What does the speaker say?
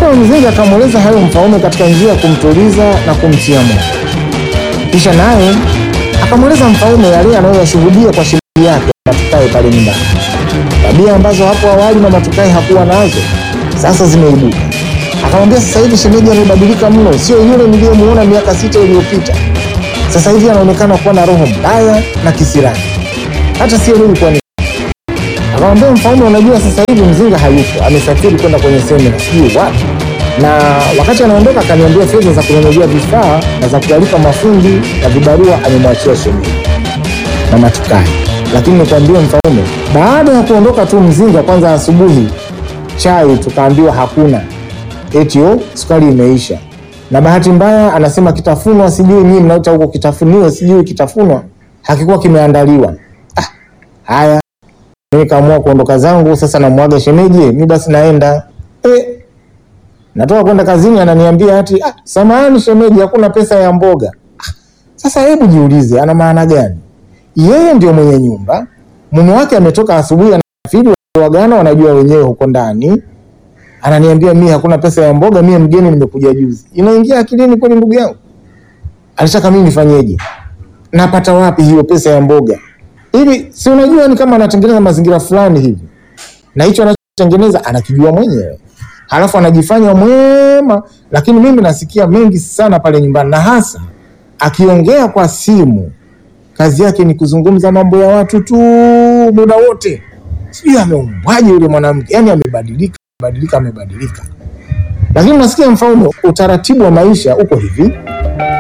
Ndipo Mzinga akamweleza hayo Mfaume katika njia ya kumtuliza na kumtia moyo. Kisha naye akamweleza Mfaume yale anayoyashuhudia kwa shemeji yake Matukai pale nyumbani, tabia ambazo hapo awali na Matukai hakuwa nazo sasa zimeibuka. Akamwambia sasa hivi shemeji amebadilika mno, sio yule niliyemuona miaka sita iliyopita. Sasa hivi anaonekana kuwa na roho mbaya na kisirani, hata sio mimi kwa nini. Akamwambia Mfaume, unajua sasa hivi Mzinga hayupo, amesafiri kwenda kwenye semina sijui wapi, na wakati anaondoka akaniambia fedha za kununulia vifaa na za kuwalipa mafundi na vibarua amemwachia shemeji na Matukai. Lakini nikwambie Mfaume, baada ya kuondoka tu Mzinga, kwanza asubuhi chai tukaambiwa hakuna, eti oh, sukari imeisha. Na bahati mbaya anasema kitafunwa, sijui nyinyi mnaita huko kitafuniwa, sijui kitafunwa hakikuwa kimeandaliwa. Ah, haya mimi kaamua kuondoka zangu sasa, namwaga shemeji, mi basi naenda eh, natoka kwenda kazini, ananiambia ati ah, samahani shemeji, hakuna pesa ya mboga. Ah, sasa hebu jiulize, ana maana gani? Yeye ndio mwenye nyumba, mume wake ametoka asubuhi, anasafiri, wagana wanajua wenyewe huko ndani, ananiambia mimi hakuna pesa ya mboga, mimi mgeni, nimekuja juzi. Inaingia akilini kweli, ndugu yangu? Alitaka mimi nifanyeje? Napata wapi hiyo pesa ya mboga? Ili si unajua ni kama anatengeneza mazingira fulani hivi, na hicho anachotengeneza anakijua mwenyewe, halafu anajifanya mwema, lakini mimi nasikia mengi sana pale nyumbani, na hasa akiongea kwa simu, kazi yake ni kuzungumza mambo ya watu tu muda wote. Sijui ameumbwaje yule mwanamke, yani amebadilika, amebadilika, amebadilika. Lakini nasikia Mfaume, utaratibu wa maisha uko hivi